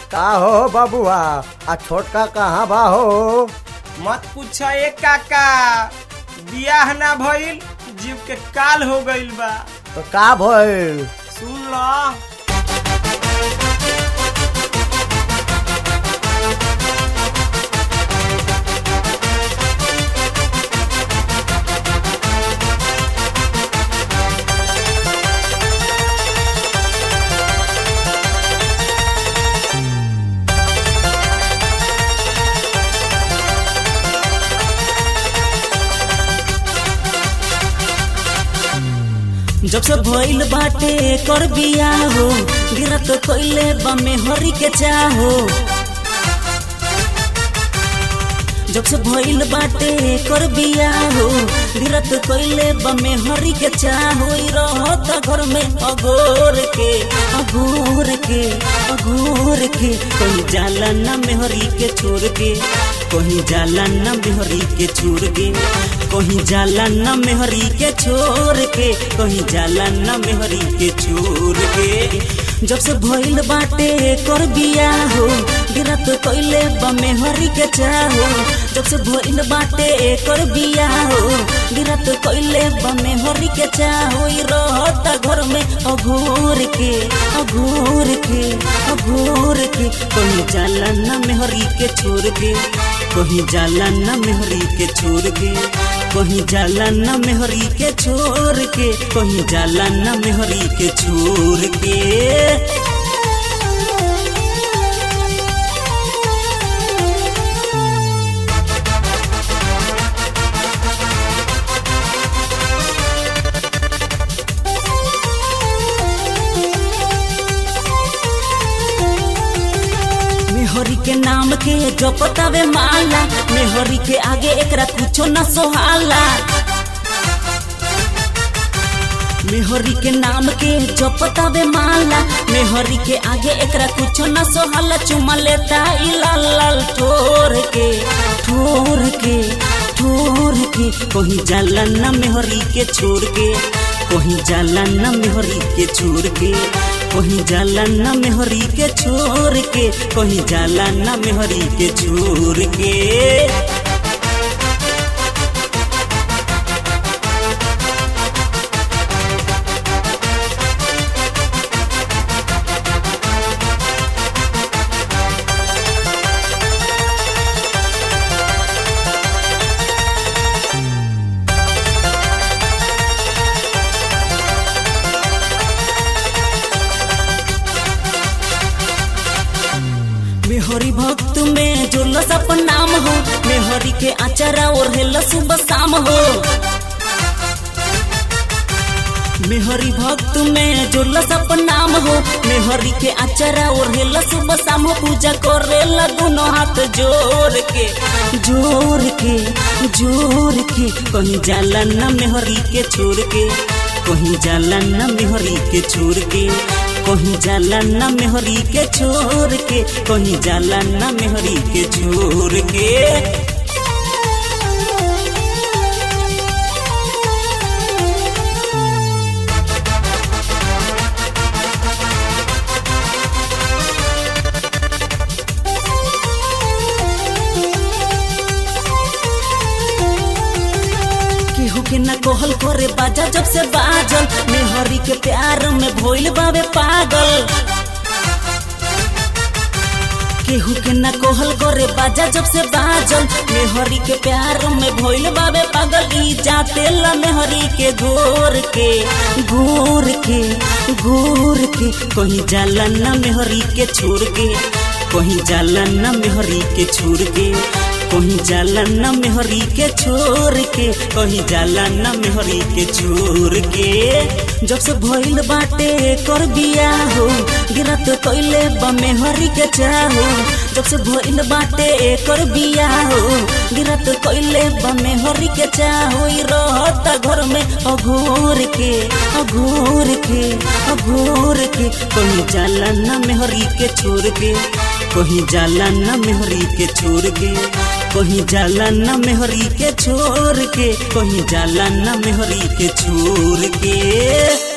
का हो बबुआ आ छोटका कहाँ बा हो मत पूछ ए काका बियाह ना भइल जीव के काल हो गइल बा तो का भइल सुन ल जब से भइल बाटे कर बिया हो गिरत कइले बमे हरी के चाहो जब से भइल बाटे कर बिया हो गिरत कइले बमे हरी के चाहो ई रहत घर में अगोर के अगोर के अगोर के कहीं जाला ना मेहरी के छोड़ के कहीं जाला ना मेहरी के छोड़ के कहीं जाला ना मेहरी के छोड़ के कहीं जाला ना मेहरी के छोड़ के जब से भइल बाटे कर बिया हो गिरत कइले बमे हरी के चाहो जब से भइल बाटे कर बिया हो गिरत कइले बमे हरी के चाहो ई रहत घर में अघोर के अघोर के अघोर के कहीं जाला ना मेहरी के छोड़ के कहीं जाला ना मेहरी के छोड़ के कहीं जाला ना मेहरी के छोड़ के कहीं जाला ना मेहरी के छोड़ के मेहरी के नाम के जपतावे माला मेहरी के आगे एकरा कुछो न सोहाला मेहरी के नाम के जपतावे माला मेहरी के आगे एकरा कुछो न सोहाला चुमा लेता ई लाल लाल ठोर के ठोर के ठोर के कहीं जाला ना मेहरी के छोड़ के कहीं जाला ना मेहरी के छोड़ के कहीं जाला ना मेहरी के छोड़ के कहीं जाला ना मेहरी के छोड़ के मेहरी भक्त में जो अपन नाम हो मेहरी के आचारा और हेल सुबह शाम हो मेहरी भक्त में जो अपन नाम हो मेहरी के आचारा और हेल सुबह शाम हो पूजा करे लगुनो हाथ जोर के जोर के जोर के कहीं जाला ना मेहरी के छोड़ के कहीं जाला ना मेहरी के छोड़ के कहीं जाला ना मेहरी के छोड़ के कहीं जाला ना मेहरी के छोड़ के केहू के ना कोहल करे बाजा जब से बाजल मेहरी के प्यार में भइल बावे पागल केहू के ना कोहल करे बाजा जब से बाजल मेहरी के प्यार में भइल बावे पागल ई जाते ला मेहरी के गोर के गोर के गोर के कहीं जाला ना मेहरी के छोड़ के कहीं जाला ना मेहरी के छोड़ के कहीं जाला ना मेहरी के छोड़ के कहीं जाला ना मेहरी के छोड़ के जब से भइल बाटे कर बिया हो गिरत कइले बमे हरी के चाहो जब से भइल बाटे कर बिया हो गिरत कइले बमे हरी के चाहो ई रहत घर में अघोर के अघोर के अघोर के कहीं जाला ना मेहरी के छोड़ के कहीं जाला ना मेहरी के छोड़ के कहीं जाला ना मेहरी के छोड़ के कहीं जाला ना मेहरी के छोड़ के